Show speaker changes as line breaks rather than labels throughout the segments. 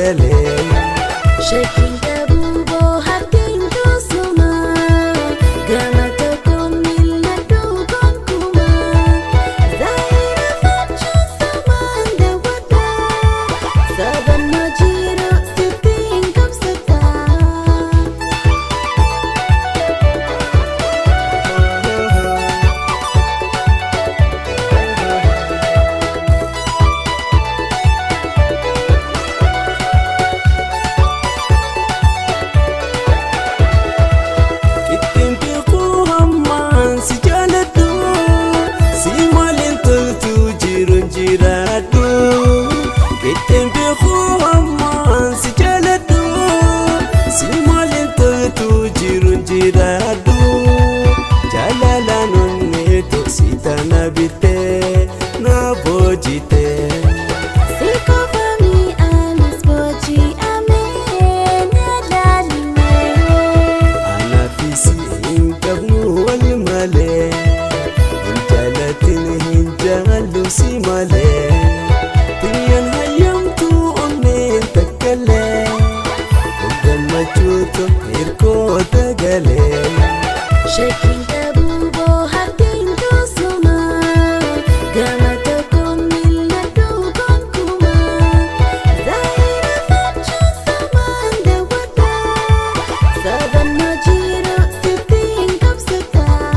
galee.
Shakkiin qabu boohartiin tusuma gama tokko mil'adhu gonkumaa zaayira fachuun samaan daawwataa sabannoo jiru sittiin qabsataa.
Ittiin beekuu hammaan si jaaladhu si maaliin toltu jiruun jiraadhu. Ittiin beekuu hammaan si jaaladhu si maaliin toltu jiruun jiraadhu. Jaalalaan onnee toksi tana bittee na boojitee.
Sikofami anis booji'amee na laalimee.
Anaafisi hin qabnu wal malee hin jaalatin hin jaallu si malee Tiyyaan hayyamtu onneen takkalee Gammachuutu hirkoota galee
Shakkiin qabu boohartiin tusuma gama tokko mil'adhu gonkumaa zaayira fachuun samaan daawwataa sabannoo jiru sittiin qabsataa.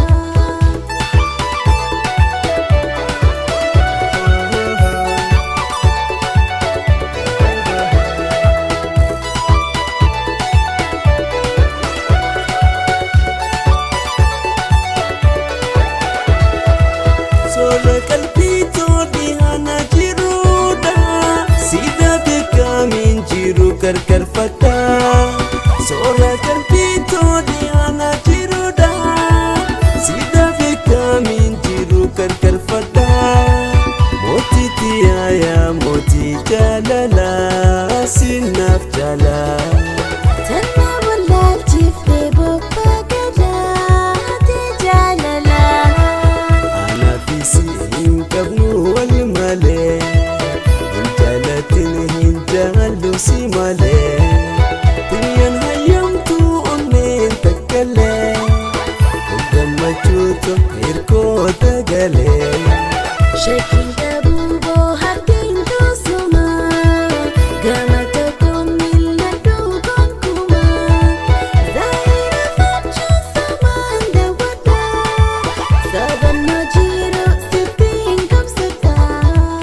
Soora qalbii toodhi hana jiruudha Sida beekamiin jiru gargarfata Soora qalbii toodhi hana jiruudha Sida beekamiin jiru gargarfata Mootii tiyaayaa mootii jaalala sinaaf jaalala
Tanna wallaalchiftee bobbaa gadaa ati jaalalaa.
Anaafisi hin qabnu wal malee hin jaalatin hin jaallu si malee Tiyyaan hayyamtu onneen takkalee gammachuutu hirkoota galee.
Shakkiin qabu boohartiin tusuma gama tokko mil'adhu gonkumaa zaayira fachuun samaan daawwataa sabannoo jiru sittiin qabsataa.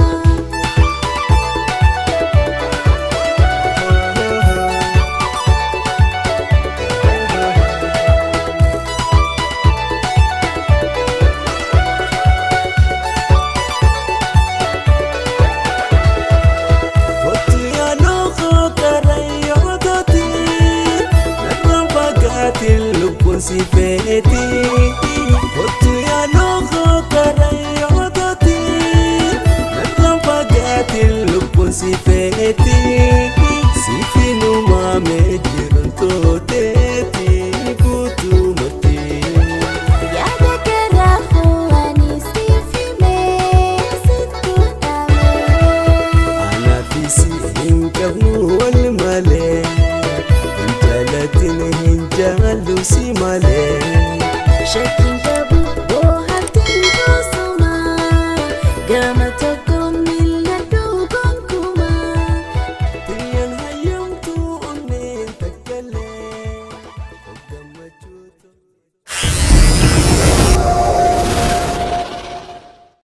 Kottu yaadoo koo karayyoo tooti narraan fagaatiin lubbuun si feeti. Kottu yaadoo koo karayyoo tooti narraan fagaatiin lubbuun si feeti. Sifiinumaa mee jiruun tooteeti guutumatti.
Yaada garaa fo'anii siif himee sitti dhamee.
Anaafisi hin qabnu wal malee hin jaalatin hin jaallu si malee.
Shakkiin qabu boohartiin tusuma gama tokko